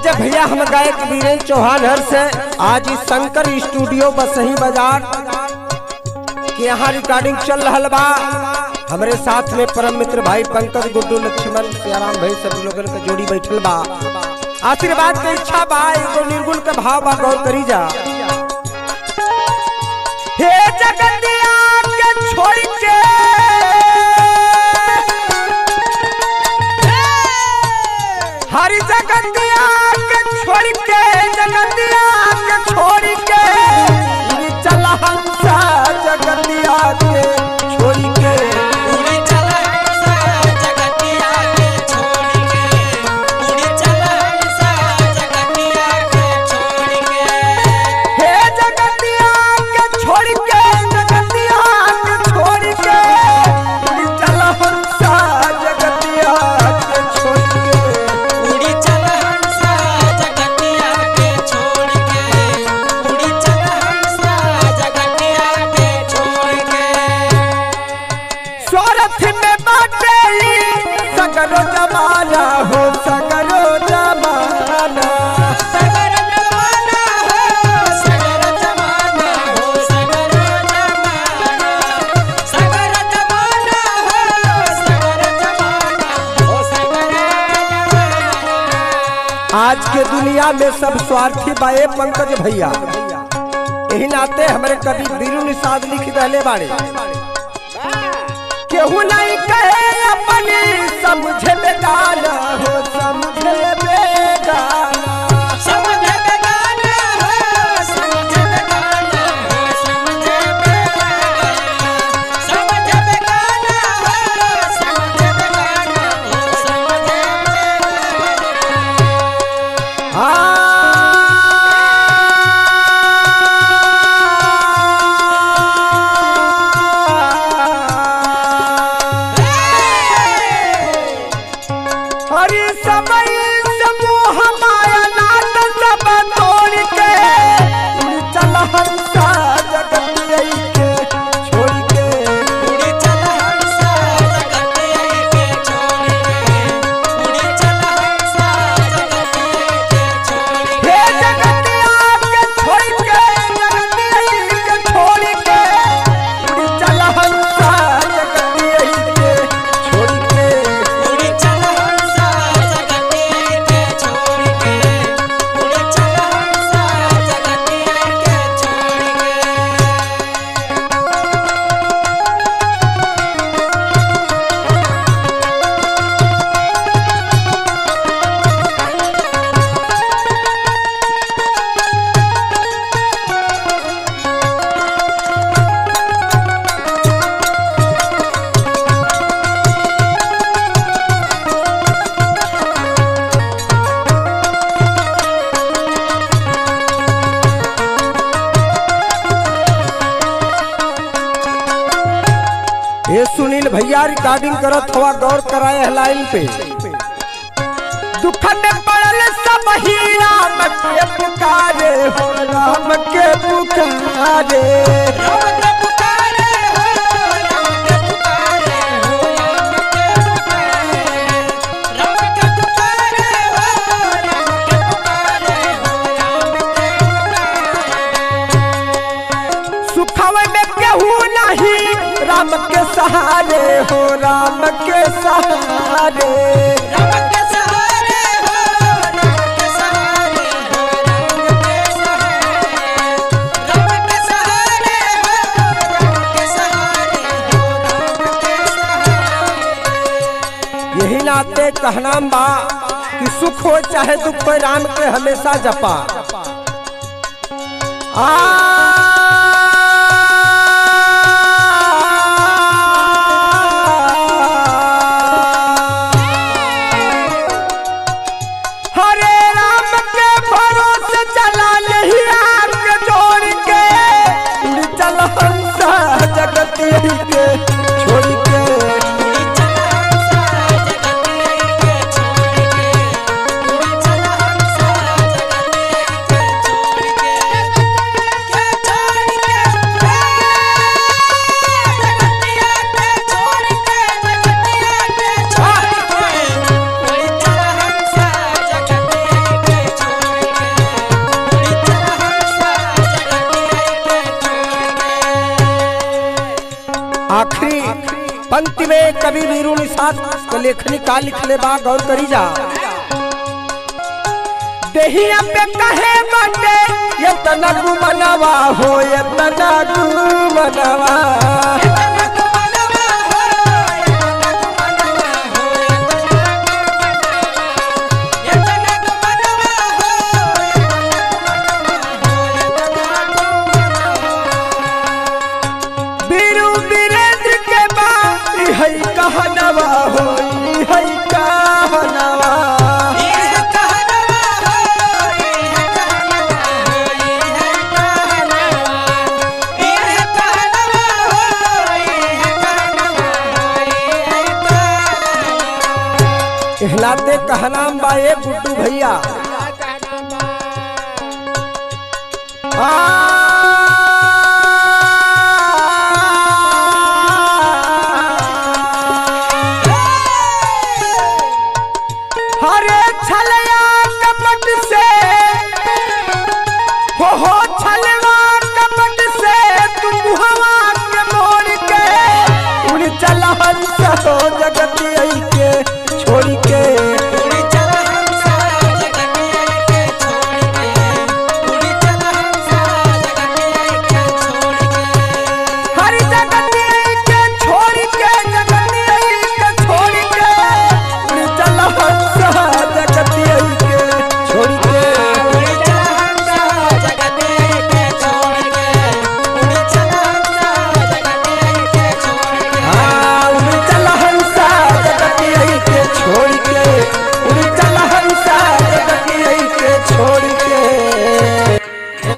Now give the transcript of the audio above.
पंकज भैया हम गायक वीरेंद्र चौहान हर से आज इस शंकर स्टूडियो बसही बाजार के यहाँ रिकॉर्डिंग चल रहा बा हमारे साथ में परम मित्र भाई पंकज गुड्डू लक्ष्मण सियाराम भाई सब लोगन का जोड़ी बैठल बा आशीर्वाद के इच्छा बा एगो निर्गुण के भाव बा गौर करी जा हे जगतिया के छोड़ के हरि जगतिया के छोड़ के जगतिया के छोड़ के उड़ी चला हंसा जगतिया के छोड़ के उड़ी चला हंसा जगतिया के छोड़ के उड़ी चला हंसा जगतिया के छोड़ के हे जगतिया के छोड़ के जगतिया के छोड़ के उड़ी चला हंसा जगतिया के छोड़ के उड़ी चला हंसा जगतिया के छोड़ के उड़ी चला हंसा जगतिया के छोड़ के स्वार्थ में बाटे सगरो जमाना हो सगरो जमाना सगर जमाना हो सगर जमाना हो सगर जमाना सगर जमाना हो सगर जमाना हो सगर जमाना आज के दुनिया में सब स्वार्थी बाए पंकज भैया यही नाते हमारे कवि बीरू निषाद लिख रहले बाड़े केहू नहीं कहे अपने समझे बेगाना हो समझे बेगाना समझ बेगाना हो समझ बेगाना हो समझ बेगाना समझ बेगाना हो समझ बेगाना हो समझ बेगाना हरि समय समूह माया नाथ सब तोड़ के उड़ चल हंसा जगत यही के छोड़ के उड़ी चला हंसा जगतिया के छोड़ के उड़ी चला हंसा जगतिया के छोड़ के हे जगतिया के छोड़ के जगत यही के छोड़ के उड़ चल हंसा जगत यही के छोड़ के उड़ी चला हंसा जगतिया के छोड़ के उड़ी चला हंसा जगतिया के छोड़ के ये सुनील भैया रिकॉर्डिंग करत हवा गौर कराए है लाइन पे दुख में पड़ल सब ही राम के पुकारे हो राम के पुकारे राम के पुकारे हो राम के पुकारे हो राम के पुकारे राम के पुकारे हो राम के पुकारे हो राम के पुकारे सुखव में केहू नहीं राम के सहारे हो राम के सहारे राम के सहारे हो राम के सहारे हो राम के सहारे राम के सहारे हो राम के सहारे हो राम के सहारे यही नाते कहना बा कि सुख हो चाहे दुख हो राम के हमेशा जपा आ हरे राम के भरोसे चला नहीं आग जोड़ के उड़ चल हंसा जगत यही के छोड़ के उड़ी चला हंसा जगतिया के छोड़ के उड़ी चला हंसा जगतिया के छोड़ के भक्ति में कवि वीरू निषाद के लेखनी का लिखले बा गौर करी जा देहिया पे कहे बाटे ये तना गुमनवा हो ये तना गुमनवा वीरू वीरेंद्र के बा ई है कहनवा हो ई है कहनवा इहलाते कहनाम बा ए गुड्डू भैया हरे छलया कपट से हो हो